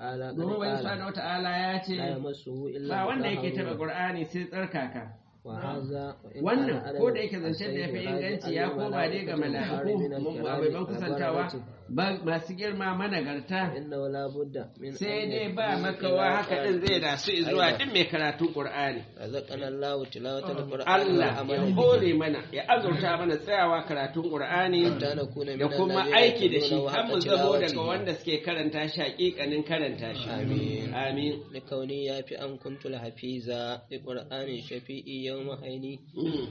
تعالى قد domin wani قال subhanahu wata'ala ya ce لا يمسه إلا ba wanda yake taba المطهرون qur'ani sai tsarkaka وهذا وإن كان wannan على ko da yake zancen da ya fi السيد inganci ya koma ne ga mala'iku abubuwan kusantawa ba masu girma managarta إنه لا بد من sai أن dai ba يكون makawa haka din zai da su zuwa أيضا. duk mai karatun qur'ani رزقنا الله تلاوة القرآن Allah ya والعمل به hore mana ya azurta mana tsayawa karatun qur'ani حتى نكون من da kuma الذين aiki da shi يتلونه har حق mu zamo daga تلاوته. wanda suke karanta shi hakikanin karanta shi آمين amin لكوني يافي أن كنت الحفيظة لقرآن شفيئي يوم حيني Mm.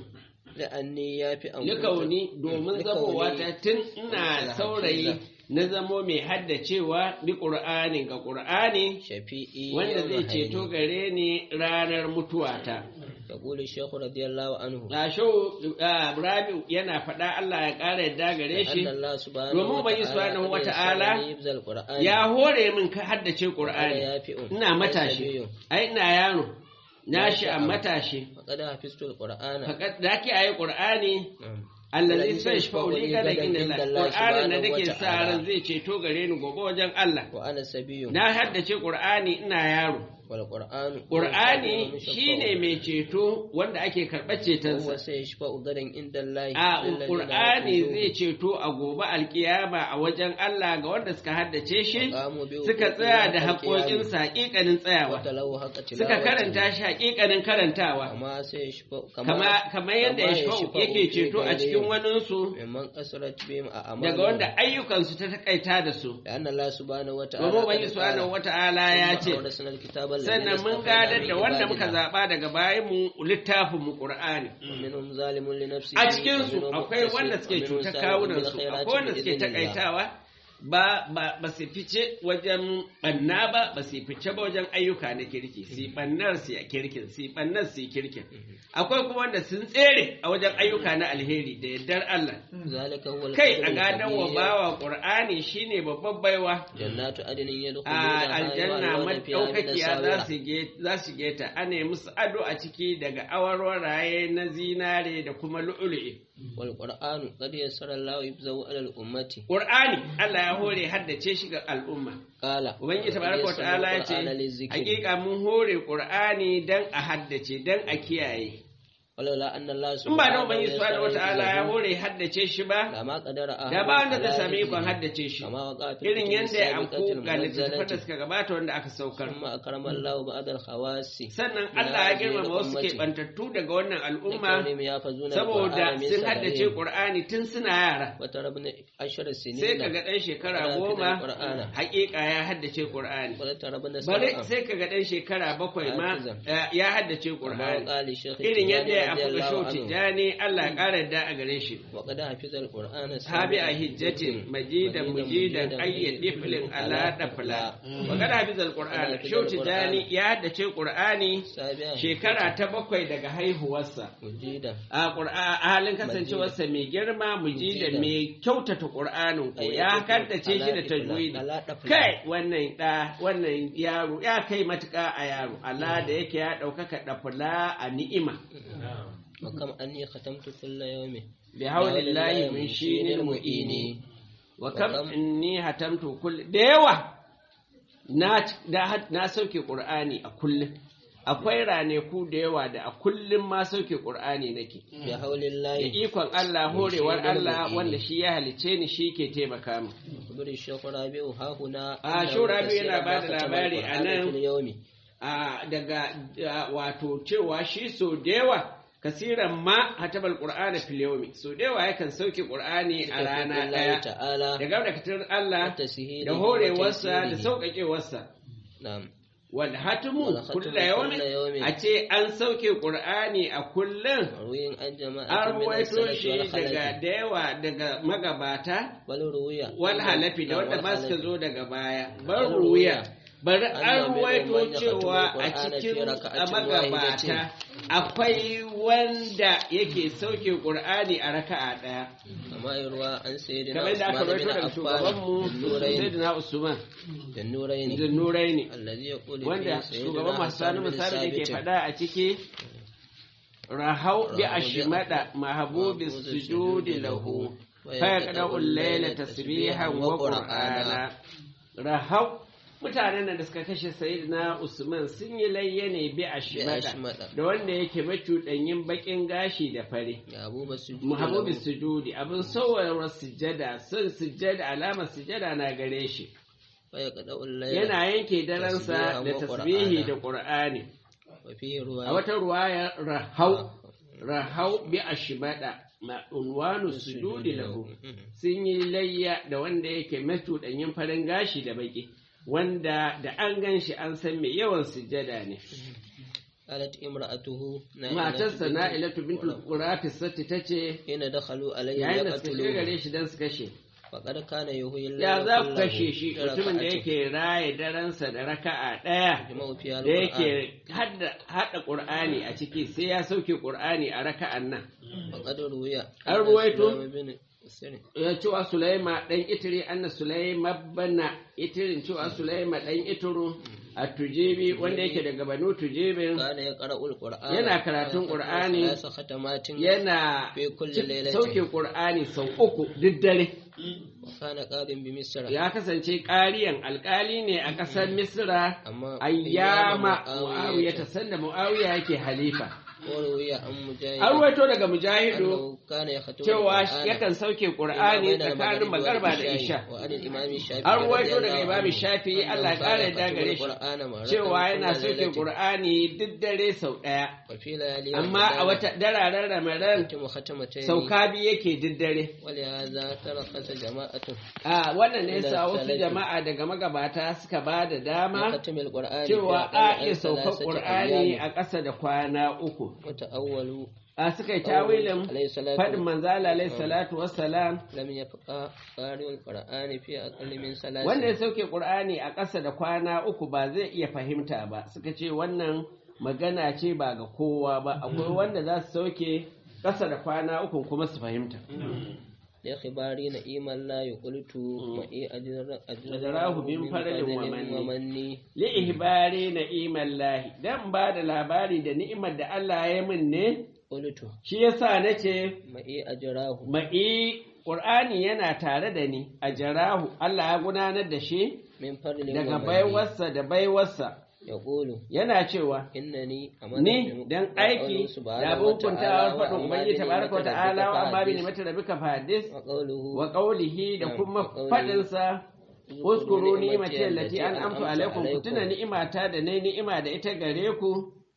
لأني يافي أن كنت likauni domin zamowa ta tun ina saurayi na zamo mai haddacewa bi qur'ani ga qur'ani شفيئي wanda يوم zai ceto حيني gare ni ranar mutuwata يقول الشيخ رضي الله عنه Gasho Rabi'u yana faɗa Allah ya ƙara yadda gare أن shi الله سبحانه domin Ubangiji subhanahu wa ta'ala يبذل القرآن ya hore min ka haddace وأنا Qur'ani يافئ ina matashi ai ina yaro na shi a matashi فقد حفظت القرآن fakat da ke ayi Qur'ani نعم. allazi sai shi yashfa'u fauli li kada gadan inda inda Allah Allah Qur'anin da subhanahu wa nake sa ta'ala. ran zai ceto gare ni gobe wajen Allah وأنا سبي na haddace Qur'ani ina yaro والقرآن Qur'ani shine mai ceto wanda ake karɓar هو cetonsa سيشفع غدا عند الله a للذين Qur'ani يحفظون zai ceto a gobe alkiyama a wajen Allah ga wanda suka haddace shi وقاموا بوقوفه suka tsaya da حق القيام haƙoƙinsa haƙiƙanin tsayawa وتلوه حق suka تلاوته karanta shi haƙiƙanin karantawa كما سيشفع kama kamar yadda ya يشفع yake في ceto a cikin غيرهم waninsu ممن قصرت بهم daga أعمالهم wanda ayyukansu ta takaita da su لأن الله سبحانه وتعالى domin قد ubangi subhanahu قال wata'ala ya ثم ce أورثنا الكتاب الذين sannan mun اصطفينا gadar من da wanda muka عبادنا. zaɓa daga bayan mu littafin mu Qur'ani ومنهم ظالم لنفسه a cikin su ومنهم akwai مقتصد wanda suke ومنهم cutar سابق kawunan su بالخيرات akwai wanda suke بإذن الله. takaitawa ba ba ba su fice wajen banna ba ba su fice ba wajen ayyuka na kirki su bannar su a kirkin su bannar su kirkin akwai kuma wanda sun tsere a wajen ayyuka na alheri da yardar Allah ذلك هو kai الفضل a gadon wa الكبير. bawa Qur'ani shine babban baiwa جنات عدن a يدخلونها aljanna يحلون فيها من madaukakiya za الساورة su ge za su geta ana yi musu ado a ciki daga awarwaraye na zinare da kuma lu'ulu'i والقرآن قد يسر الله يبزو على الأمة Qur'ani Allah ya hore haddace shi ga al'umma قال Ubangiji وقد tabaraka wa يسر ta'ala ya ce القرآن للذكر. hakika mun hore Qur'ani dan a haddace dan a kiyaye ولولا أن الله in ba da سبحانه Ubangiji subhanahu wa ta'ala ya يسر hore haddace shi ba لما قدر أحد da ba wanda zai على sami ikon حفظه. haddace shi كما وقع في irin الكتب yadda ya السابقة amku ga littattafan da المنزلة suka gabata wanda aka saukar ثم أكرم الله بعض الخواص sannan من Allah ya هذه girmama wasu الأمة keɓantattu daga wannan al'umma لكونهم يحفظون saboda القرآن من sun haddace صغرهم. Qur'ani tun suna yara وترى ابن عشر sai سنين kaga ɗan shekara Ana goma fitar Qur'ana. haƙiƙa ya haddace Qur'ani وترى ابن bari سبعة sai kaga ɗan shekara bakwai ma Hafizan. eh, ya haddace كما Qur'ani وقع للشيخ irin yadda ya التجاني رضي afuka الله shau عنه tijjani Allah ya ƙara da a gare shi وقد حفظ القرآن tabi a hijjatin majidan mujidan ayyad diflin ala dafla wa kada hafizal qur'an shau tijjani ya haddace qur'ani سابعا shekara ta bakwai daga haihuwarsa مجيدا a Qur'a- a halin kasancewarsa mai girma mujida Mujida. mai kyautata Qur'anin ko Ai, ya ya kaddace shi da ala tajwidi ala dafla. kai wannan da wannan yaro ya kai matuƙa a yaro Allah da yake ya ɗaukaka ɗafula a ni'ima وكم أني ختمت كل يوم bi haulillahi min shinil mu'ini wa kam inni hatamtu kull da yawa na da- na sauke Qur'ani a kullum akwai ranaku da yawa da a kullum ma sauke Qur'ani nake بحول da الله ikon Allah horewar Shi ne Allah mu'ini. wanda shi ya halice ni shi ke taimaka mu. خبر الشيخ رابع ها هنا آه، أنه شو رابع كثيراً yana ما bada ختم labari القرآن a nan. في اليوم A daga a, wato cewa shi so da yawa kasiran ma hatabal qur'ana fil yawmi so da yawa yakan sauke qur'ani a rana الله daya تعالى daga da katar Allah وتسهيله da horewarsa da وتيسيره. sauƙaƙewarsa نعم wal hatmu Wal hatmu kullu yawmin kulla yawmin. a ce an sauke qur'ani a kullum مروي عن جماعة an من ruwaito السلف shi daga والخلف da yawa daga magabata بل روي wal halafi da نعم، wanda ma suka والخلف. zo daga baya An bar ruwaya. ruya bari an Anna minhum ruwaito man yaqtulu cewa a al-Qur'ana fi cikin raka'atin magabata wahidatin. akwai wanda yake sauke qur'ani a raka'a daya كما يروى عن سيدنا kamar da aka عثمان rawaito بن daga shugabanmu عفان النورين sayyidina usman النورين da nuraini الذي يقول wanda فيه سيدنا shugaban masu حسان sani بن misali da ke ثابت faɗa a ciki rahau bi Rahau bi ashmada mahabubi mahabubi sujudi sujudi lahu lahu. fa yaqda'u al-layla tasbihan wa qur'ana rahau mutanen nan da suka kashe sayyidina Usman sun yi layya ne bi a ashmada. da wanda yake macuɗanyin baƙin gashi da fare ya abu basu muhabbabi sujudi abin sauwar sujada son sujada alamar sujada na gare shi fa ya qada ullayla yana yanke daransa tasbihan da wa tasbihi qur'ana. da qur'ani wa fi ruwa a wata ruwaya rahau rahau bi ashbada ma unwanu sujudi lahu sun yi layya da wanda yake macuɗanyin farin gashi da baki wanda da an gan shi an san mai yawan sujada ne qalat imra'atuhu matarsa na'ilatu bintul qurati satti tace ina dakhalu alayhi yayin da suka yaqtuluhu gare shi dan su kashe faqad kana yuhyil ya za ku kullahu kashe shi bi mutumin da raka'atin. yake raye daransa da raka'a ɗaya jama'u fi da al-Qur'an. yake hada hada qur'ani a ciki sai ya sauke qur'ani a raka'an nan faqad ruwiya An ruwaito? Sulaiman bin Sirin. ya cewa sulaima dan itiri anna sulaima bana itirin cewa sulaima dan ituru a tujibi wanda yake daga banu tujibin kana ya qara'ul qur'ana Yana karatun Qur'ani. ya khatamatin yana fi kulli cik- lailatin sauke qur'ani sau uku duk dare wa kana qadin bi misra ya kasance ƙariyan alƙali ne a ƙasar misra amma ayyama Muawiya muawiya ta sanda muawiya yake halifa wa ruwiya an mujahid an ruwaito daga mujahidu annahu kana yakhatubu cewa al-Qur'ana yakan sauke qur'ani tsakanin magarba da isha wa anil imami shafi'i an ruwaito daga radiyallahu imami anhu shafi'i Allah ya ƙara yadda annahu gare kana shi Qur'ana marratan cewa yana kulla sauke lailatin. qur'ani duk dare sau ɗaya wa fi layali amma a wata dararen ramadan yatimu khatamatayn sauka biyu yake duk dare ولهذا ترخص جماعة a wannan ne yasa Ila wasu salafi. jama'a daga magabata suka ba da dama ختم القرآن cewa في a أقل iya عن saukar ثلاثة ƙur'ani أيام. a ƙasa da kwana uku وتأولوا a suka yi tawilin عليه الصلاة faɗin manzala alaihi salatu wassalam لم يبقى قارئ القرآن في أقل من ثلاث wanda ya sauke ƙur'ani a ƙasa da kwana uku ba zai iya fahimta ba suka ce wannan magana ce ba ga kowa ba akwai wanda za su sauke ƙasa da kwana uku kuma su fahimta لإخباري نئيما لا يقلت معي أجر أجراه من فضل ومن. ومني li ihbari na'iman lahi dan ba da labari da ni'imar da Allah ya min ne قلت shi yasa nace معي أجراه ma'i Qur'ani yana tare da ni a jarahu Allah ya gudanar da shi من فضل daga ومني baiwarsa da baiwarsa يقول yana cewa إنني ni dan aiki da abin hukuntawar faɗin Ubangiji tabaraka wa ta'ala wa amma bi ni'mati rabbika fahadis وقوله wa qawlihi da kuma faɗinsa uskuru ni'mati allati an'amtu alaikum ku tuna ni'imata da nayi ni'ima da ita gare ku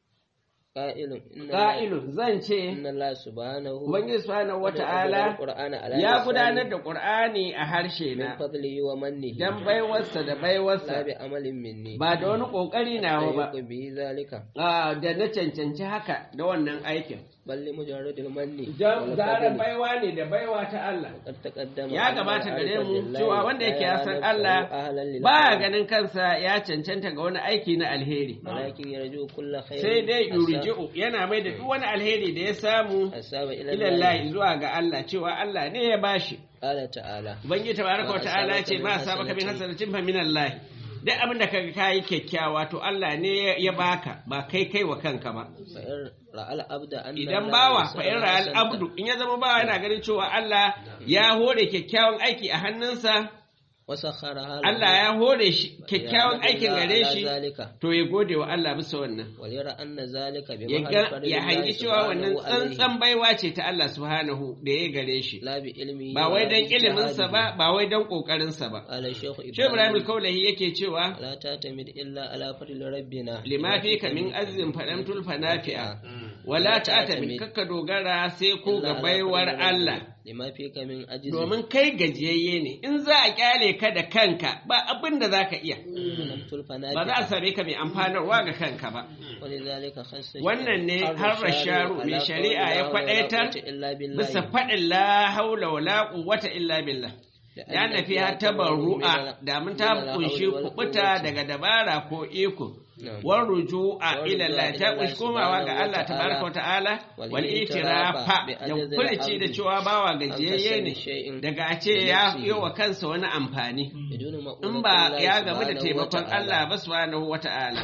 قائل إن qa'ilun zan ce إن الله سبحانه Ubangiji subhanahu wa ta'ala القرآن على ya لسان gudanar da Qur'ani a harshe من na فضله ومنه dan baiwarsa da لا baiwarsa بعمل مني ba da wani ƙoƙari nawa ba يليق به ذلك a da na cancanci haka da wannan aikin بل لمجرد المن Jan- zarar والفضل baiwa ne da baiwa ta Allah قد تقدم ya أن gabata gare العارف mu بالله cewa wanda yake ya لا san نفسه Allah أهلا ba للخير، ganin kansa ya cancanta ga wani aiki na alheri ولكن يرجو كل خير sai dai أساب- yurji'u yana mai da duk wani alheri da ya samu أساب إلى الله ilallahi zuwa ga Allah cewa Allah ne ya bashi قال تعالى ubangiji tabaraka wa Ma ta'ala ya ce asabaka ma min asabaka min hasanatin hasanatin fa min Allah duk abin da kaga kayi kyakkyawa to Allah ne ya baka ba kai kai wa kanka ba فإن رأى العبد أن idan الله bawa يسر fa in ra'al حسنة abdu in ya zama bawa yana ganin cewa Allah ya hore kyakkyawan aiki a hannunsa وسخرها له Allah ya hore shi kyakkyawan فليحمد aikin الله gare على shi ذلك to ya gode wa Allah bisa wannan وليرى أن ذلك ya بمحض ga- فرض ya الله hangi cewa wannan سبحانه عليه tsantsan baiwa ce ta Allah subhanahu da ya gare shi لا بعلمه ba wai ولا dan iliminsa باجتهاده. ba ba wai dan kokarinsa ba قال الشيخ Shehu Ibrahim إبراهيم al-Kaulahi yake cewa لا تعتمد إلا على فضل ربنا lima fi ka min azin faɗamtul fanafi'a wala ta'tamin kakka dogara sai ko ga baiwar Allah lima fi ka min ajizi domin kai gajiyayye ne in za a kyale ka da kanka ba abin da za ka iya lamtul ba za a same ka mai amfanarwa ga kanka ba ولذلك خص wannan ne har rasharu mai shari'a ya kwadaitar bisa bisa faɗin la haula wala quwwata illa billah ya nafi ya tabarru'a da mun ta kunshi kubuta daga dabara ko iko war ruju'a ila Allah ta kunshi komawa ga Allah tabaraka wa ta'ala wal itirafa da kulci da cewa bawa gajiyayye ne daga a ce ya yi wa kansa wani amfani in ba ya gamu da taimakon Allah ba subhanahu wa ta'ala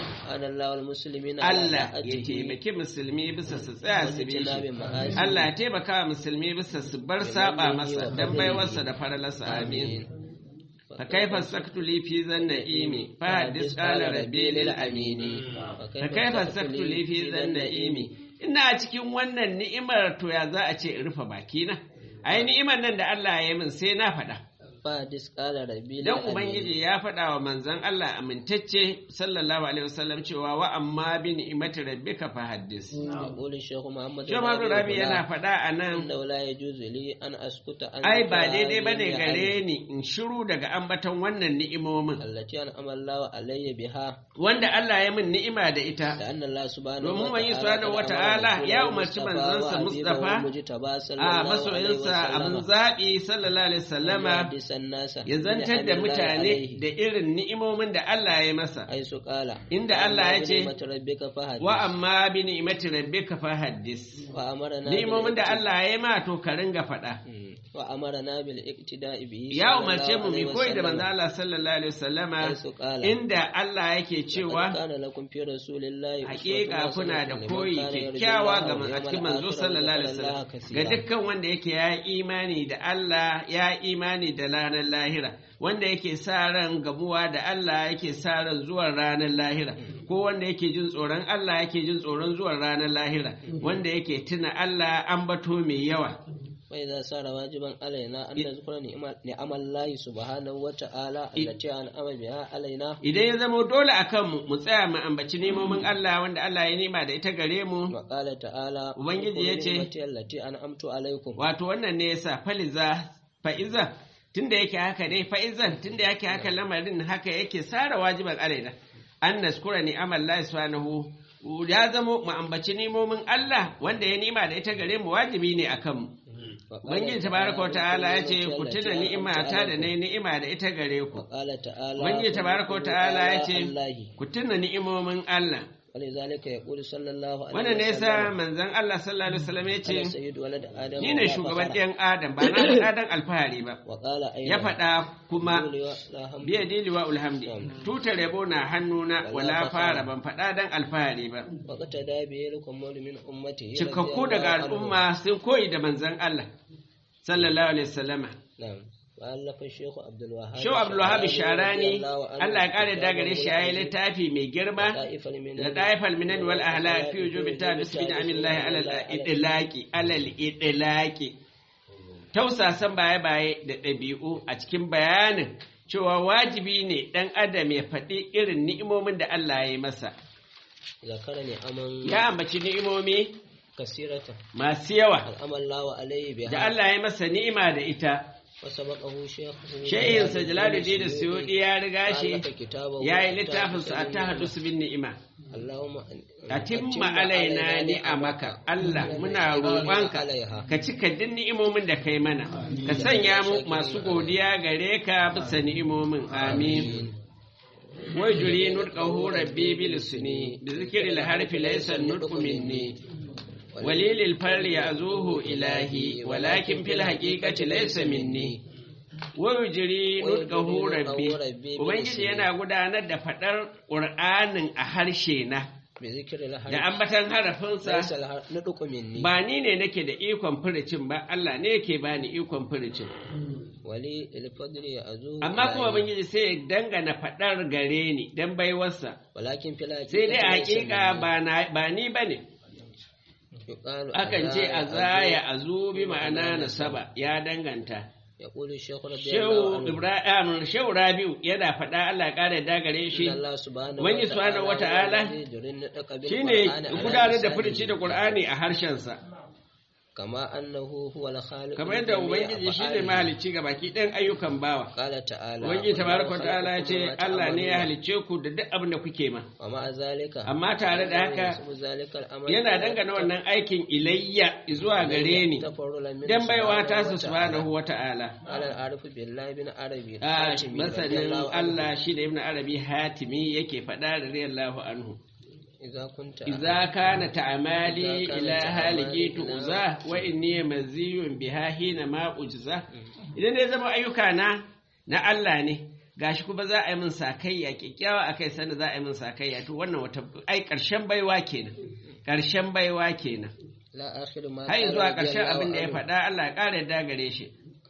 Allah ya taimaki musulmi bisa su tsaya su bi shi Allah ya taimaka wa musulmi bisa su bar saba masa dan baiwarsa da faralarsa amin fa kaifa saktu li fi zanna'imi fa hadis qala rabbi lil amini fa kaifa saktu li fi zanna'imi ina cikin wannan ni'imar to ya za a ce in rufe bakina ai ni'imar nan da Allah ya yi min sai na faɗa fadis qala rabbi dan ubangiji ya faɗa wa manzon Allah amintacce sallallahu alaihi wasallam cewa wa amma bi ni'imati rabbika fa haddis yaqulu shaykh muhammad Shehu Muhammadu Rabi yana faɗa a nan inda la yajuzu li an askuta an ai ba daidai bane gare ni in shiru daga ambaton wannan ni'imomin allati an amalla alayya biha wanda Allah ya min ni'ima da ita da anna Allah subhanahu domin wani subhanahu wata'ala ya umarci manzansa Mustafa a masoyinsa abin zaɓi sallallahu alaihi wasallama ya zantar da mutane da irin ni'imomin da Allah ya masa ai su kala inda Allah ya ce wa wa amma bi ni'imati rabbika fa haddis amarna ni'imomin da Allah ya ma to ka ringa faɗa wa amarna bil iktida'i bihi ya umarce mu mi koyi da manzo Allah sallallahu alaihi wasallama ai su kala inda Allah yake cewa kana lakum fi rasulillahi hakika kuna da koyi kyakkyawa ga a cikin manzo sallallahu alaihi wasallam ga dukkan wanda yake ya imani da Allah ya imani da ranar lahira wanda yake sa ran gamuwa da Allah yake sa ran zuwan ranar lahira ko wanda yake jin tsoron Allah yake jin tsoron zuwan ranar lahira wanda yake tuna Allah an bato mai yawa فإذا صار واجبا علينا أن نذكر نعم الله سبحانه وتعالى التي أنعم بها علينا idan ya zama dole a kanmu mu tsaya mu ambaci nemomin Allah wanda Allah ya nema da ita gare mu وقال تعالى Ubangiji ya ce, نعمتي التي أنعمت عليكم wato wannan ne yasa faliza fa'iza tunda yake haka dai fa'izan tunda yake haka lamarin haka yake sara wajiban alaina an naskura ni amallahi subhanahu ya zama mu ambaci nemomin Allah wanda ya nima da ita gare mu wajibi ne akan mu Ubangiji tabaraka wa ta'ala ya ce ku tuna ni'imata da na ni'ima da ita gare ku وقال تعالى Ubangiji tabaraka wa ta'ala ya ce الله ku tuna ni'imomin Allah ولذلك يقول صلى الله عليه wannan ne yasa وسلم manzon Allah sallallahu alaihi wasallam ya أنا ce سيد ولد آدم ni ne ولا shugaban فخر. ɗayan Adam ba na ɗan Adam alfahari ba وقال أيضا ya faɗa kuma قولي ولا هم biya diliwa ulhamdi tutar yabo na hannuna wala fara ban faɗa dan alfahari ba وقتدى به الكمال من أمته cikakku رضي daga الله عنهم. al'umma sun koyi da manzon Allah sallallahu alaihi wasallama نعم وألف الشيخ عبد الوهاب Shehu Abdulwahab Sharani رضي الله عنه Allah ya kare da gare shi yayi كتابه littafi mai girma لطائف المنن da daifal minan wal ahla fi wujubi tabis bi ni'amillahi ala al-idlaqi ala al-idlaqi tausasan baye baye da ɗabi'u a cikin bayanin cewa wajibi ne ɗan adam ya faɗi irin ni'imomin da Allah ya yi masa ذكر نعما ya ambaci ni'imomi كثيرة masu yawa أنعم الله عليه da بها Allah ya masa ni'ima da ita وسبقه شيخ shehinsa Jalaluddin Suyuti ya riga shi ألف كتابه ya yi littafinsa a tahadus bin ni'ima اللهم atimma alaina ni'amaka Allah muna roƙonka عليها ka cika duk ni'imomin da kai mana ka sanya mu masu godiya gare ka bisa ni'imomin amin wai juri nutqahu rabbi bil suni bi zikri al harfi laysa nutqu minni walilil farri ya'zuhu ilahi walakin fil haqiqati laysa minni wai juri nutqahu rabbi ubangiji yana gudanar da fadar qur'anin a harshe na بذكر الحرف da ambatan harafinsa ليس النطق مني ba ni ne nake da ikon furicin ba Allah ne yake bani ikon furicin ولي الفضل يأذوه amma kuma إلهي. ubangiji sai ya dangana fadar gare ni dan baiwarsa ولكن في الحقيقة sai dai a ليس hakika مني. ba na ba ni bane يقال akan ce أذايا azaya أذوه azu bi ma'ana nasaba ya danganta يقول الشيخ رضي الله shehu عنه ibrahim shehu rabiu yana faɗa Allah ya ƙara da gare shi إن الله سبحانه Ubangiji subhanahu wata'ala هو الذي يجري النطق shine بالقرآن على gudanar da لسانه. furici da Qur'ani a harshensa كما أنه هو الخالق kamar yadda لجميع ubangiji shine أفعاله. mahalicci ga baki ɗayan ayyukan bawa قال تعالى Ubangiji tabaraka wa والله ta'ala ya ce خلقكم وما Allah ne ya تعملون. halicce ku da duk abin da kuke ma ومع ذلك amma tare da haka ينسب ذلك الأمر yana dangana wannan aikin ilayya zuwa gare ni تفرلا من dan baiwa ta سبحانه su وتعالى. subhanahu wata'ala على العارف بالله بن عربي a الحاتمي رضي masanin الله عنه. Allah shi da ibn arabi hatimi yake faɗa da radiyallahu anhu إذا كنت idza kana ta'amali إذا كان ila تعمالي haliki إلى- uza wa inni maziyun biha hina ma ujza idan ya zama ayyuka na na Allah ne gashi kuma za a yi min sakayya kyakkyawa akai sanda za a yi min sakayya to wannan wata ai karshen baiwa kenan karshen baiwa kenan لا آخر ما har قال zuwa رضي karshen الله abin da ya عنه. faɗa Allah ya ƙara yarda gare shi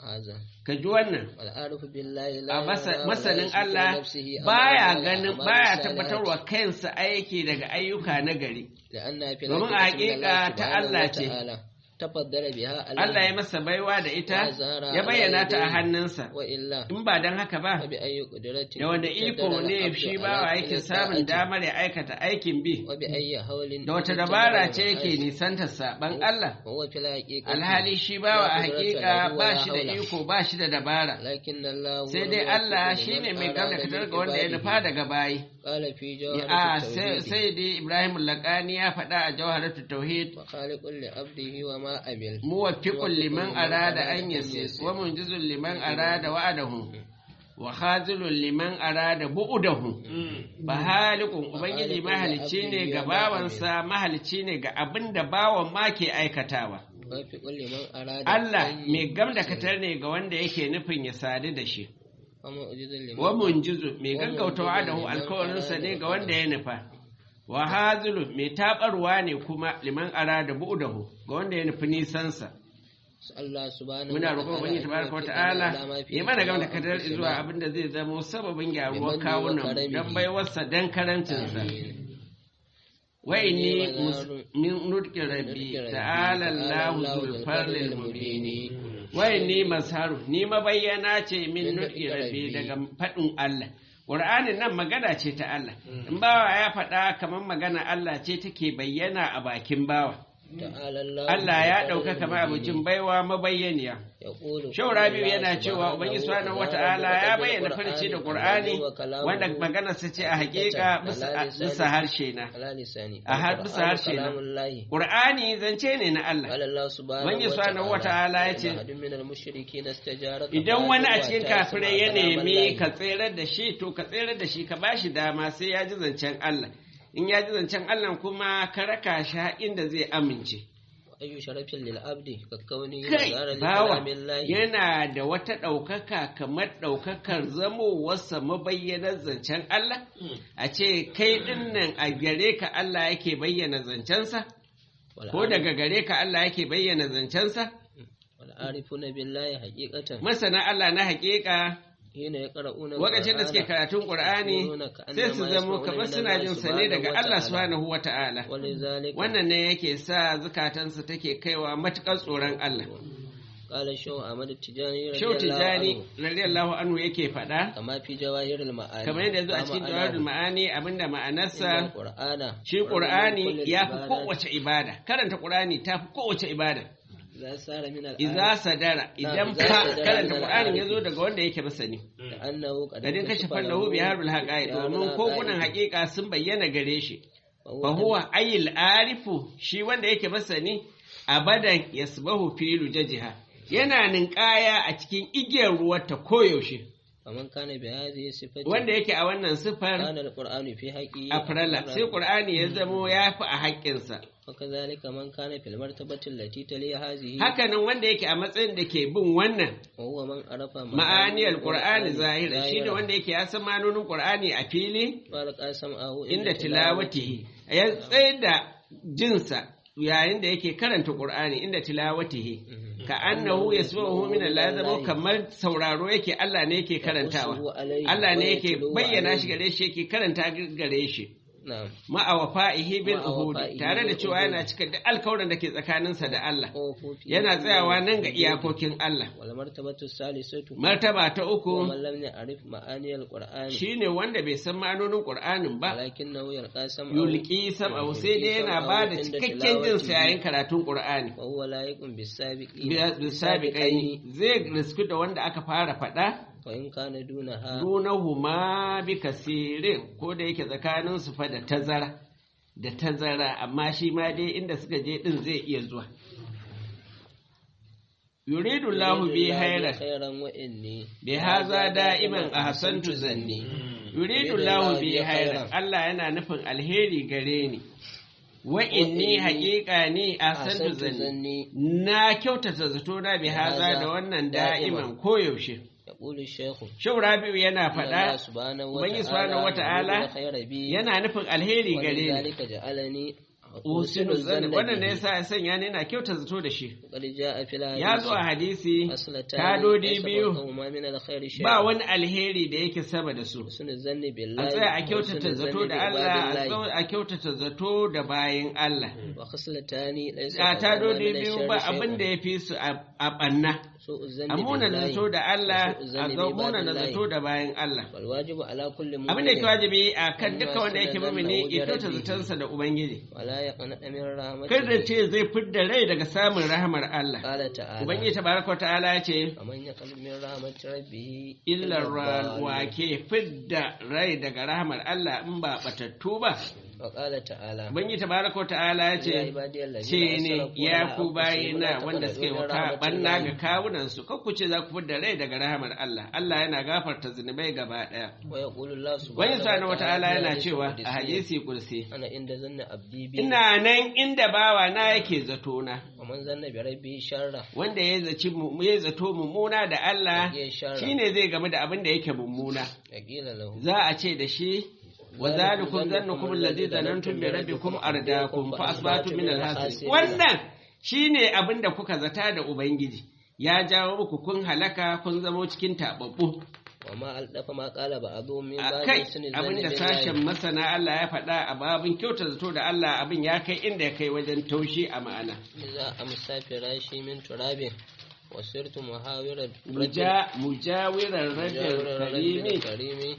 haza ka ji wannan al'arifu billahi la a yara masa- wa la masanin yashku fi Allah nafsihi baya amalan ganin a'malan baya salihati. tabbatarwa kansa aiki daga ayyuka na gari لأنها في domin a الحقيقة من الله haƙiƙa ta سبحانه Allah ce. وتعالى تفضل بها Allah ya masa baiwa da ita ya bayyana ta a hannunsa وإلا in ba don haka ba فبأي قدرة da wanda iko ne shi bawa yake samun damar ya aikata aikin bi وبأي حول da wata dabara ce yake nisantar saban Allah وهو في الحقيقة alhali shi bawa a hakika ba shi da iko ba shi da dabara لكن الله sai dai Allah shi ne mai gamdakatar ga wanda ya nufa daga bayi قال في a جوهرة sai التوحيد sai dai Ibrahim Lakani ya faɗa a jawharatu tauhid وخالق لعبده وما أمل muwaffiqun liman arada an yasis wa munjizun liman arada wa'adahu wa khazilun liman arada bu'udahu ba halikun ubangiji mahalicci ne ga bawansa mahalicci ne ga abin da bawan ma ke aikatawa وفق لمن أراد Allah أن mai gamdakatar ne ga wanda yake nufin ya sadu da shi ومعجز لمن wa munjizu mai gaggauta wa'adahu alkawarinsa ne ga wanda ya nufa wa hazilun mai tabarwa ne kuma liman arada bu'udahu ga wanda ya nufi nisansa Allah subhanahu muna roƙon ubangiji tabaraka wata'ala ya mana gama da kadar zuwa abin da zai zamo sababin gyaruwar kawunan dan baiwarsa dan karancinsa wa inni min nutqi rabbi ta'ala Allahu zul farlil mubini wa inni masharu ni mabayyana ce min nutqi rabbi daga fadin Allah Qur'anin nan magana ce ta Allah in bawa ya faɗa kamar magana Allah ce take bayyana a bakin bawa Allah ya ɗauka kamar abincin baiwa mabayyaniya. Shau Rabi'u yana cewa Ubangiji Subhanahu wata'ala ya bayyana farci da Qur'ani wanda maganarsa ce a hakika bisa harshe na. A har bisa harshe na. Qur'ani zance ne na Allah. Ubangiji Subhanahu wata'ala ya ce idan wani a cikin kafirai ya nemi ka tserar da shi to ka tserar da shi ka bashi dama sai ya ji zancen Allah. in ya ji zancen Allah kuma ka raka shi inda zai amince. Ayyu sharafin lil abdi kakkauni Kai bawa yana da wata ɗaukaka kamar ɗaukakar zamowarsa mabayyanar zancen Allah? A ce kai ɗin nan a gare ka Allah yake bayyana zancensa? Ko daga gare ka Allah yake bayyana zancensa? Wal'arifuna billahi haƙiƙatan. Masana Allah na haƙiƙa Lokacin da suke karatun Ƙur'ani sai su zamo kamar suna jin sa ne daga Allah subhanahu wa ta'ala. Wannan ne yake sa zukatansu take kaiwa matuƙar tsoron Allah. قال شو أحمد التجاني Shau Tijjani radiyallahu anhu yake faɗa. كما في جواهر المعاني Kamar yadda zo a cikin jawahirul ma'ani abinda ma'anarsa القرآن shi Ƙur'ani ya fi kowace ibada. Karanta Ƙur'ani ta fi kowace ibada. إذا سار من الآية Iza sadara idan fa karanta Qur'ani ya zo daga wanda yake masani. كأنه قد Da din kashe fallahu bi harbul haqa'i domin kogunan haƙiƙa sun bayyana gare shi. Fa huwa ayil arifu shi wanda yake masani abadan yasbahu fi lujajiha. Yana ninkaya a cikin igiyar ruwarta koyaushe. فمن كان بهذه الصفة Wanda yake a wannan sifar كان القرآن في حقه afrala sai Qur'ani ya zamo ya fi a haƙƙinsa. وكذلك من كان في المرتبة التي تلي هذه Hakanan wanda yake a matsayin da ke bin wannan وهو من عرف ma'aniyar Qur'ani zahira shi ne wanda yake ya san manonin Qur'ani a fili فالقى سمعه inda tilawatihi ya tsaye da jinsa yayin da yake karanta Qur'ani inda tilawatihi ka annahu yasma'uhu min Allah zama kamar sauraro yake Allah ne yake karantawa Allah ne yake bayyana shi gare shi yake karanta gare shi نعم ma'a wafa'ihi bil Ma'a uhudi wafa'ihi tare da bil cewa uhudi. yana cika duk alkawarin da ke tsakaninsa da Allah أوفوا في yana tsayawa nan ga iyakokin Allah والمرتبة الثالثة martaba ta uku ومن لم يعرف معاني القرآن shine wanda bai san ma'anonin Qur'anin ba ولكنه يلقى سمعه yulki sam'ahu sai dai yana ba da cikakken jin sa yayin karatun Qur'ani وهو لايق بالسابقين bisabiqaini zai risku da wanda aka fara faɗa وإن كان دونها dunahuma bi kasirin ko da yake tsakanin su fa da tazara da tazara amma shi ma dai inda suka je din zai iya zuwa yuridu Allahu bi hayran خيرا وإني bi haza da'iman ahsantu zanni yuridu Allahu bi hayran Allah yana nufin alheri gare ni wa inni haƙiƙa ni ahsantu zanni na kyautata zato na bi haza da wannan da'iman koyaushe يقول الشيخ Shau Rabi'u yana الله faɗa سبحانه Ubangiji subhanahu wata'ala خير بي yana nufin alheri gare ni ولذلك جعلني usinu zanni wannan ne yasa ya sanya ni ina kyauta zato da shi qad jaa fil ya zo a hadisi aslatan kadodi biyu ma min alkhairi shay ba wani alheri da yake sama da su husnul zanni a billahi tsaya a wa kyautata husnul zato zanni da bi Allah a ibadillahi. tsau- a kyautata zato da bayin Allah wa khaslatani laysa a fawqahuma tadodi min biyu ash-sharri ba shay'un. abin da ya fi su a a ɓanna su'u zanni a muna billahi zato da Allah wa su'u a zanni ga bi muna ibadillahi. zato da bayan Allah wal wajibu ala kulli abin da yake mu'minin wajibi a kan Amma duka wanda yake suna mumini zanna ya kyauta wajen zatonsa da Ubangiji wala yaqnata min rahmatihi kada ce zai fidda rai daga samun rahamar Allah qala ta'ala Ubangiji tabaraka wa ta'ala ya ce faman yaqnat min rahmati rabbih illar ad-dallin. wa ke fidda rai daga rahamar Allah in ba batattu ba wa qala ta'ala Ubangiji tabaraka wa ta'ala ya ya ce ibadiyal ladina ce ne asrafu ya ala ku anfusihim bayina la wanda taqnatu suke min waka banna rahmatillahi. ga kawunan su ku ce za ku fidda rai daga rahamar Allah Allah yana gafarta zunubai gaba daya wa yaqulu Allah Wani subhanahu wa ta'ala fi yana hadisi cewa qudsi, a hadisi kursi ana inda zanna abdi bi ina nan inda bawa na yake zato na wa man zanna bi rabbi sharra wanda ya zaci mu- ya zato mummuna da Allah ya sharra shine zai gamu da abin da yake mummuna yaqila lahu za a ce da shi wa zalikum zannukum alladhi zanantum bi rabbikum ardakum fa asbatu min al wannan shine abin da kuka zata da ubangiji ya jawo muku kun halaka kun zamo cikin tababbu wa ma aldafa ma qala ba'dhu min a ba'di kai sunnati abin da sashen masana Allah ya faɗa a babin kyauta zato da Allah abin ya kai inda ya kai wajen taushi a ma'ana إذا أمسى فراشي من تراب وصرت محاورا Muja- mujawirar rajin karimi karimi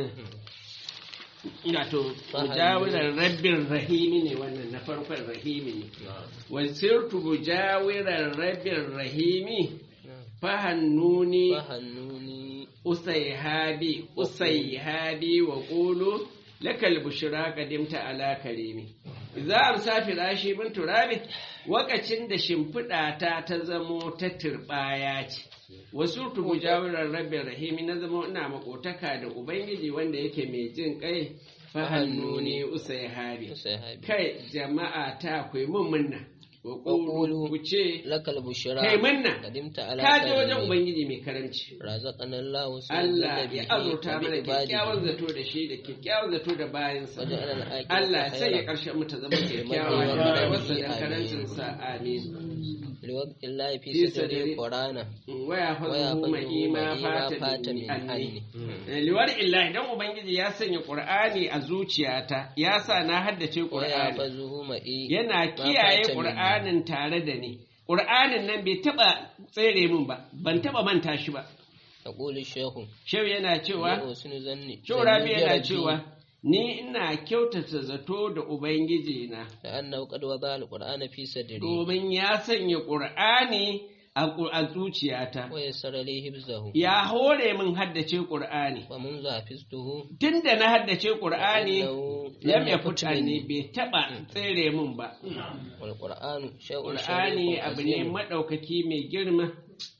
Wato, mujawirar rabbin rahimi ne wannan na farkon rahimi ne. Wasirtu mujawirar rabbin rahimi fahannuni فهنوني usaihabi usaihabi wa qulu lakal bushra qadimta ala karimi idza amsa firashi min turabi wakacin da shimfiɗa ta ta zamo ta turbaya ce wasu tu mujawirar rabbin rahimi na zama ina makotaka da ubangiji wanda yake mai jin kai fahannuni usaihabi sahabi kai jama'a ta ku yi mun munna wa qulu ku ce لك البشرى kai munna قدمت على ka je wajen كريم ubangiji mai karamci رزقنا الله سوء Allah الذي ya به azurta mana kyakkyawan وبعباده zato da shi da kyakkyawan zato da bayansa. وجعل الآخرة Allah sai ya خيرا ƙarshen mu ta zama kyakkyawa Amin. da rayuwarsa da Amin. karancinsa amin. لوقت الله في في صدري صدري قرانا Waya fazuhu mai ima fata min anni. Liwar illahi dan Ubangiji ya sanya Qur'ani a zuciyata, ya sa na haddace Qur'ani. ويحفظه معي Yana kiyaye fata min Qur'anin tare da ni. Qur'anin nan bai taɓa tsere min ba, ban taɓa manta shi ba. يقول الشيخ Shehu yana cewa, وحسن ظني Shehu Rabi ظني yana بربي cewa, Ni ina kyautata zato da Ubangiji na, لأنه قد وضع القرآن في صدري domin ya sanya ƙur'ani a ƙu- a zuciyata, ويسر لي حفظه ya hore min haddace ƙur'ani. ومنذ حفظته Tun da na haddace ƙur'ani, إنه lam لم ya يفت fita ni مني bai taɓa tsere min ba. والقرآن شيء Ƙur'ani شريف abu ne عظيم maɗaukaki mai girma,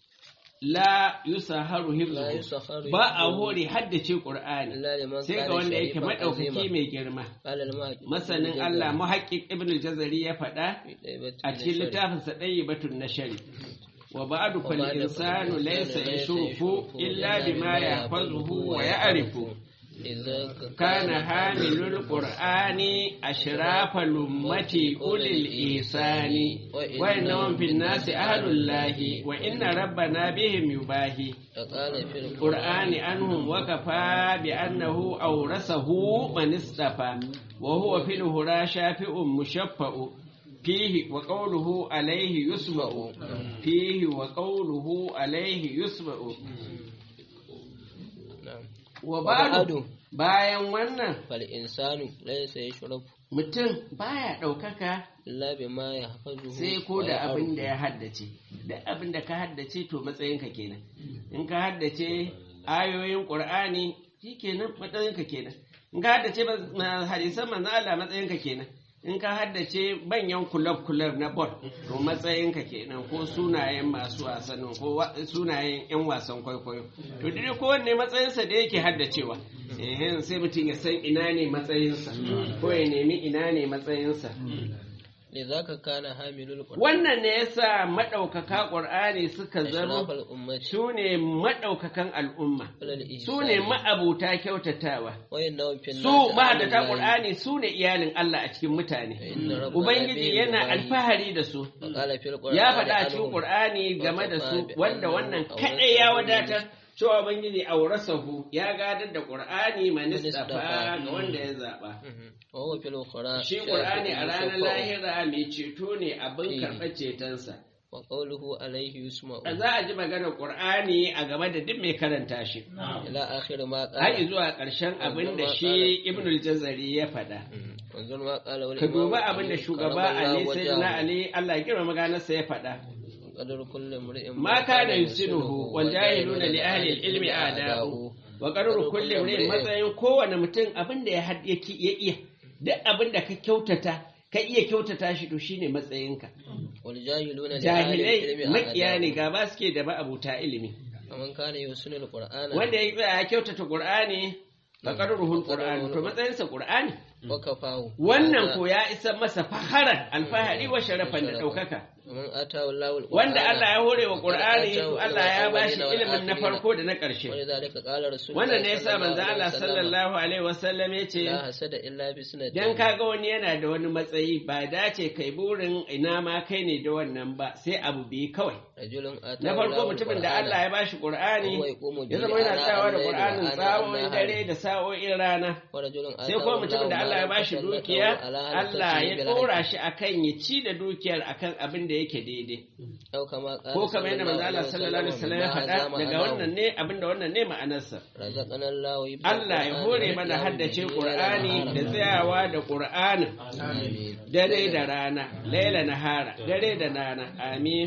la yusaharu لا hifzuhu. يسخر Ba a حفظه hore haddace ƙur'ani, إلا لمن sai ga كان wanda yake شريفا maɗaukaki عظيما mai girma. قال المهدي Masanin Allah muhaƙiƙ Ibn al-Jazari ya faɗa, a cikin littafinsa ɗaya batun na shari wa ba'du fal وبعد insanu laysa yashrufu illa bima yahfazuhu wa ya'rifu إذا kana hamilul qur'ani ashrafa lummati ulil isani wa innahum fin nasi ahlul lahi wa inna rabbana bihim yubahi فقال في القرآن عنهم وكفى بأنه أورثه من اصطفى وهو في الهرى شافع مشفع فيه وقوله عليه يسمع فيه وقوله عليه يسمع نعم وبعد وبعد bayan wannan فالإنسان ليس يشرب mutum baya ɗaukaka إلا بما يحفظه sai ko da abin da ويعرف. ya haddace da abin da ka haddace to matsayinka kenan in ka haddace ayoyin qur'ani shikenan matsayinka kenan in ka haddace ba- ma- hadisan manzon Allah matsayinka kenan in ka haddace banyan kulab kulab na bol to matsayinka kenan ko sunayen masu wasannin ko wa- sunayen yan wasan kwaikwayo to dai kowanne matsayinsa da yake haddacewa eh sai mutum ya san ina ne matsayinsa ko ya nemi ina ne matsayinsa lidhaka kana hamilul qur'an wannan ne yasa madaukaka qur'ani suka zama ashrafal ummati su ne madaukakan al'umma alal ihsan su ne ma'abuta kyautatawa wa innahu fil su mahaddata qur'ani su ne iyalin Allah a cikin mutane ubangiji yana alfahari da su qala fil qur'an ya faɗa a cikin qur'ani game da su wanda wannan kadai ya wadatar cewa ubangiji aurasahu ya gadar da qur'ani manistafa ga wanda ya zaba wa huwa fil ukhra shi qur'ani a ranar lahira mai ceto ne abin karɓar cetonsa wa qawluhu alayhi yusma'u za a ji maganar qur'ani a game da duk mai karanta shi ila akhir ma qala har zuwa ƙarshen abin da shi ibnul jazari ya faɗa wanzur ma qala wal ka duba abin da shugaba ali sayyidina ali Allah ya kira maganarsa ya faɗa qadar kulli imri'in ma kana yusinuhu wal jahiluna li ahli al-ilmi a'da'u wa qadru kulli imri'in matsayin kowane mutum abin da ya had- ya ki- ya iya duk abin da ka kyautata ka iya kyautata shi to shine matsayinka wal jahiluna li ahli jahilai ilmi makiya ne gaba suke da ma'abuta ilimi man kana yusinul qur'ana wanda ya tsaya ya kyautata qur'ani fa qadruhul qur'an to matsayinsa qur'ani wa kafahu wannan ko ya isa masa faharan alfahari wa sharafan da ɗaukaka man atahu Allahu wanda Allah ya hore wa Qur'ani to Allah ya bashi ilimin na farko da na ƙarshe wani zalika qala rasul wannan ne yasa manzo Allah sallallahu alaihi wasallam ya ce la hasada illa bi sunnati dan kaga wani yana da wani matsayi ba dace kai burin ina ma kai ne da wannan ba sai abu bi kawai rajulun atahu na farko Allahu mutumin da al-Qur'ana Allah ya bashi Qur'ani wa yaqumu ya bihi zama yana ana tsayawa da al-layli wa Qur'anin ana tsawon an-nahari. dare da sa'o'in rana wa rajulun sai atahu kuma mutumin da Allahu Allah ya ma bashi fasallatahu dukiya ala Allah halaqatihi ya bil dora haqq. shi akan ya ci da dukiyar akan abin da yake daidai Aw kama qala ko kamar yadda manzo Allah sallallahu alaihi wasallam ya faɗa daga wannan ne abin da wannan ne ma'anarsa razaqana Allahu ibn Allah ya hore mana haddace Qur'ani da tsayawa da Qur'ani amin dare da rana laila nahara dare da rana amin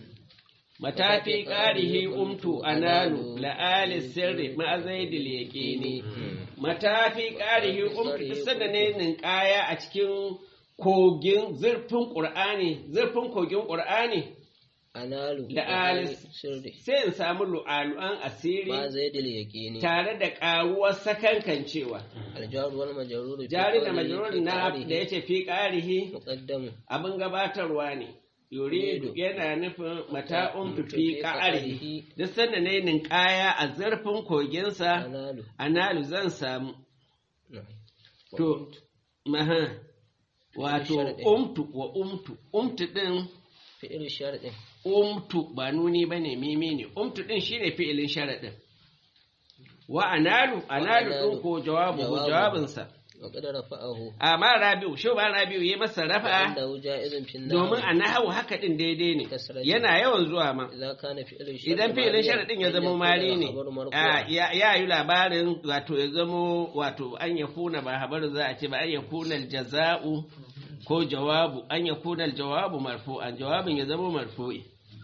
matafi qarihi umtu analu la'ali sirri ma zaidil yaqini matafi qarihi umtu sanda ne ninkaya a cikin kogin zurfin Qur'ani zurfin kogin Qur'ani analu Da alis. sirri sai in samu lu'alu'an asiri ma zaidil yaqini tare da ƙaruwar sakankancewa aljar wal majrur fi jari da qawlihi majalur fi na qawlihi da yace fi ƙarihi muqaddamu abin gabatarwa ne yuridu yana nufin mata'un fi ƙa'arihi duk sanda ne ninkaya a zarfin koginsa analu analu zan samu na'am. to maha wato Sharadi. umtu wa umtu umtu din fi'il sharadin umtu ba nuni bane mimi ne umtu din shine fi'ilin sharadin wa analu analu din ko jawabu Jawabu. jawabinsa wa qad rafa'ahu amma rabi'u shi ba rabi'u yayi masa rafa'a annahu ja'izun fi domin a nahawu haka din daidai ne Kasrati. yana yawan zuwa ma idan kana fi'il sharadin idan fi'ilin sharadin ya zama mari ne a, ya ya yi labarin wato ya zamo wato an ya kuna ba habarin za a ce ba an ya kuna jaza'u ko jawabu an ya kuna jawabu marfu'an jawabin ya zama marfu'i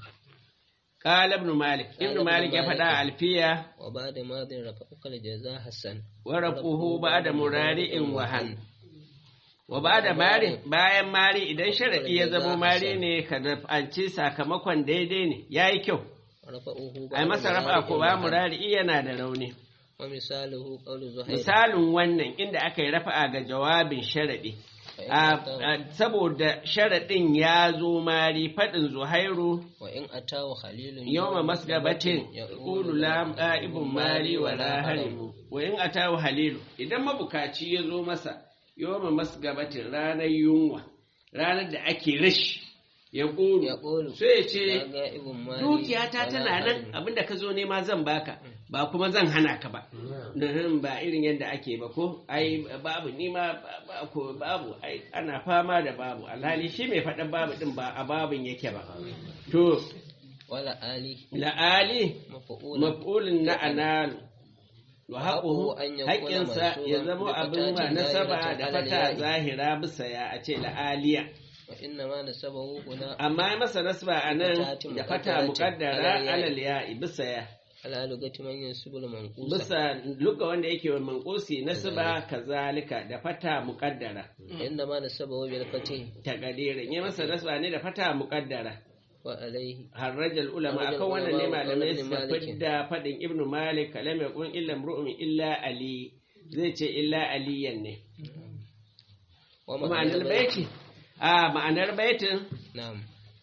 qala ibn malik ibn malik ya faɗa a alfiya wa ba'da madin rafa'uka al-jaza hasan wa rafuhu ba'da murari'in wahan wa ba'da mari bayan mari idan sharadi ya zama mari ne ka ci sakamakon daidai ne yayi kyau rafa'uhu ai masa rafa ko ba murari yana da rauni wa misaluhu qawlu zuhair misalin wannan inda aka yi rafa'a ga jawabin sharaɗi A- a- saboda sharaɗin ya zo mari faɗin zuhairu wa in atahu khalilun yawma masgabatin qulu la qa'ibun mali wa la harimu wa in atahu halilu idan mabukaci ya zo masa yawma masgabatin ranar yunwa ranar da ake rashi ya ya ƙulu qulu sai ya ce ga ibn mali dukiyata wala tana nan harim. abinda ka zo nema zan baka ba kuma zan hana ka ba nan ba irin yadda ake ba ko ai babu nima ba- ba ko babu ai ana fama da babu alhali shi mai faɗan babu din ba a babin yake ba to wala ali la'ali maf'ul maf'ulun na analu wa haƙuhu Haƙuhu an yakuna haƙƙinsa ya mansuban zama bi abin ma fatatin nasaba zahiratin da alal fata ya'i. zahira bisa ya a ce la'aliya wa inna ma nasabahu huna amma ya masa nasba a nan Fatatin da fata muqaddaratin muƙaddara alal ya'i. alal ya'i bisa ya ala lugati man yansubul manqusa bisa luga wanda yake wa manqusi nasba kazalika da fata muqaddara inna ma nasabahu bil fatih takadirin ya masa nasba ne da fata muqaddara wa alayhi harrajal ulama Harrajal akan wannan ne ulama wa malamai ibn suka Malik. fidda fadin ibnu malik kalam yakun illa imru'un illa ali zai ce illa aliyan ne wa ma'anar baiti a ma'anar baitin na'am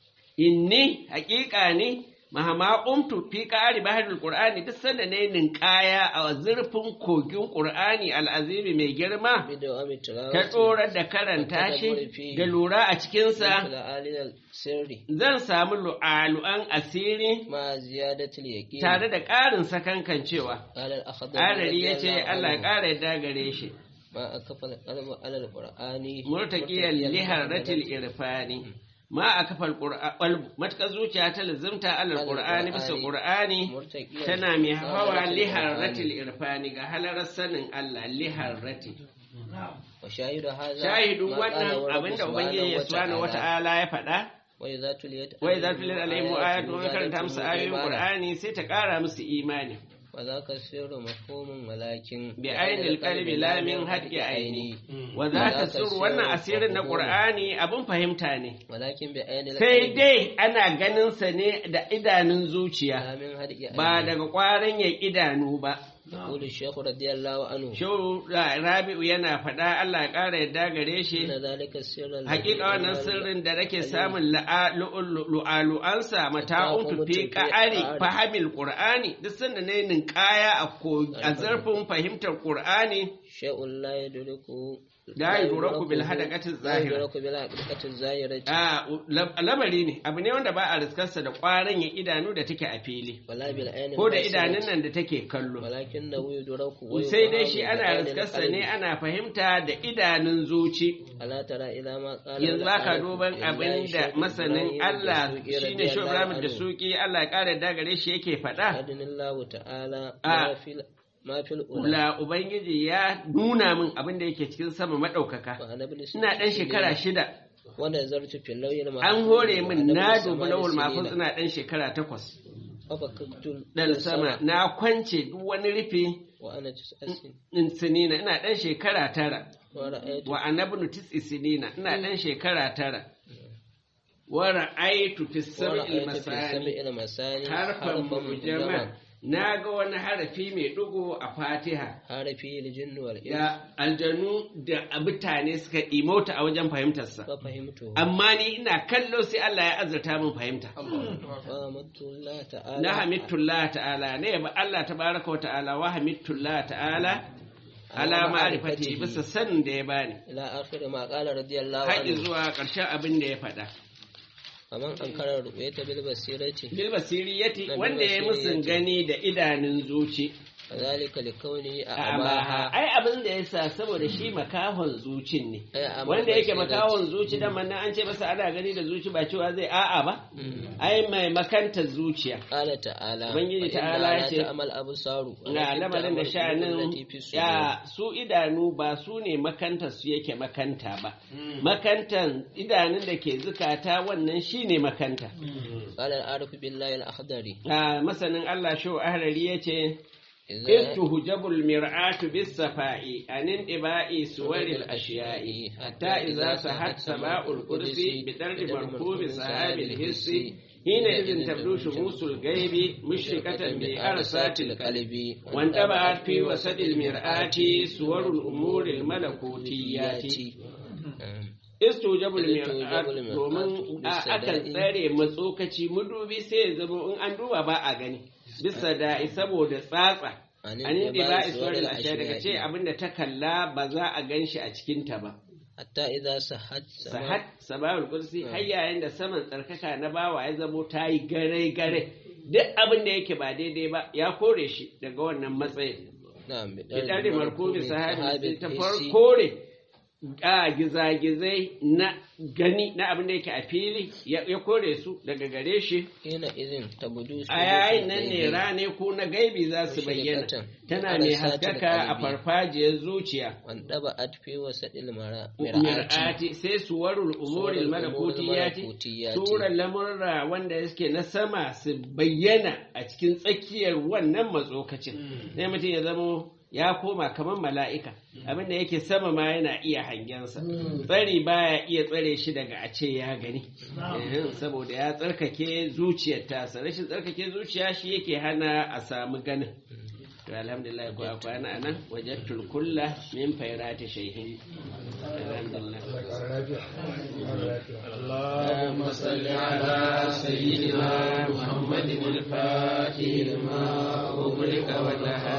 inni haƙiƙa ne mahama umtu fi ƙari baharul qur'ani duk sanda ne ninkaya a zurfin kogin qur'ani al'azimi mai girma bidu ami tilawati ta tsorar da karanta shi da lura a cikinsa da alil sirri zan samu lu'alu'an asiri ma ziyadatul yaqin tare da ƙarin sakankancewa qala al akhdar Adari ya ce Allah ya ƙara yadda gare shi ma akafa al qalbu ala al qur'ani murtaƙiyar liharatil irfani ma a kafar ƙulbu matuƙar zuciya ta lazimta alal ƙur'ani bisa ƙur'ani murtaqiyan tana mai hawa liharatil irfani ga halarar sanin Allah liharati wa shahidu hadha shahidun ma wannan qala wa abinda rabbuka ubangiji subhanahu wata'ala ya faɗa wa idza tuliyat wai za tu lil alaihim ayatu wa karanta musu ayoyin qur'ani sai ta ƙara musu imani wa zaka sirru mafhumun walakin bi ainil qalbi la min hadqi aini wa zaka sirru wannan asirin na qur'ani abun fahimta ne walakin bi ainil sai dai ana ganin sa ne da idanun zuciya la min hadqi ba daga ƙwarin ya idanu ba يقول الشيخ رضي الله عنه Shehu Rabi'u yana faɗa Allah ya ƙara yadda gare shi إن ذلك السر الذي hakika wannan sirrin da nake samun la'a- lu'u- lu'alu'ansa mata'un fi ƙa'ari fahimil qur'ani duk sanda ne ninkaya a ko- a zarfin fahimtar qur'ani شيء لا يدركه la yudraku bil hadaqati لا zahira يدرك بالحقيقة الظاهرة a lam- lamari ne abu ne wanda ba a riskarsa da ƙwarin ya idanu da take a fili ولا بالعين ko da الباصرة، idanun nan da take kallo ولكنه يدرك sai dai shi ويفهم ana بالعين riskarsa ne القلب. ana fahimta da idanun zuci ألا ترى إلى ما قال yanzu ba ka العارف duban بالله abin da شيخ masanin إبراهيم Allah الدسوقي shine رضي shi الله Ibrahim da عنه. suki Allah ya ƙara da gare shi yake faɗa أدن الله تعالى آه. ما في ما في الأولى la ubangiji ya nuna min abin da yake cikin sama maɗaukaka وأنا ابن ina ɗan shekara shida ونظرت في اللوح المحفوظ an hore min وأنا na ابن dubi ثمان lawul سنين. mafuz ina ɗan shekara takwas ففككت ɗan sama na kwance duk wani rufi وأنا تسع سنين in sinina ina ɗan shekara tara ورأيت wa anabnu tis'i sinina ina ɗan shekara tara wa ra'aytu fi sab'il ورأيت في masani سبع المثاني harfan mujamal na ga wani harafi mai ɗigo a fatiha حرفي الجن والإنس da aljanu da mutane suka imota a wajen fahimtarsa ففهمته amma ni ina kallo sai Allah ya azurta min fahimta فأمدت الله تعالى na hamidullah ta'ala ne ba Allah tabaraka wa ta'ala wa hamidullah ta'ala ala ma'rifati bisa sanin da ya bani إلى آخر ما قال رضي الله haƙi عنه zuwa ƙarshen abin da ya faɗa فمن أنكر الرؤية بالبصيرة bil basiriyati Na bil wanda ya musun basiriyati. gani da idanun zuci فذلك لكونه Abaha, أعماها ai abin da ya sa saboda shi makahon zucin ne, Ai, amma wanda yake basira makahon zuci da manna an ce masa ana gani da zuci ba cewa zai a'a ba, ai mai makantar zuciya. قال تعالى Ubangiji فإنها ta'ala لا ya ce, تعمل أبصار Na lamarin da sha'anin ya su idanu ba su ne makantar su yake makanta ba, makantan idanun da ke zukata wannan shi ne makanta. قال العارف بالله الأخضري A masanin Allah shi ahrari ya ce, إذا إذ تهجب المرآة بالصفاء عن انطباع صور الأشياء حتى إذا سحت سماء القدس بدرج مركوب سحاب الحس حينئذ تبدو شموس الغيب مشرقة بأرسات القلب وانطبعت في وسط المرآة صور الأمور الملكوتيات istujabul mir'at domin a- akan tsare matsokaci mudubi sai ya zama in an duba ba a gani bisa da'i saboda tsatsa anin da ba iswarin ashiya daga ce abinda ta kalla ba za a gan shi a cikinta ba حتى إذا سحت sahat sababul kursi har yayin da saman tsarkaka na bawa ya zamo ta yi gare gare duk abin da yake ba daidai ba ya kore shi daga wannan matsayin نعم Fitar da markobi sahabi ta الحسي kore a gizagizai na gani na abin da yake a fili ya ya kore su daga gare shi حينئذ تبدو a yayin nan ne rane ko na gaibi za su bayyana tana mai haskaka a farfajiyar zuciya وانطبعت في وسط المرأة mir'ati sai suwarul umuril malakutiyati suran lamurra wanda suke na sama su bayyana a cikin tsakiyar wannan matsokacin sai mutum ya zamo ya koma kamar mala'ika abinda yake sama ma yana iya hangensa tsari baya iya tsare shi daga a ce ya gani Eh, saboda ya tsarkake zuciyar tasa rashin tsarkake zuciya shi yake hana a samu ganin to alhamdulillah ko a kwana nan wajen kulla min fairati shaihin اللهم صل على سيدنا محمد الفاتح لما أغلق والنهار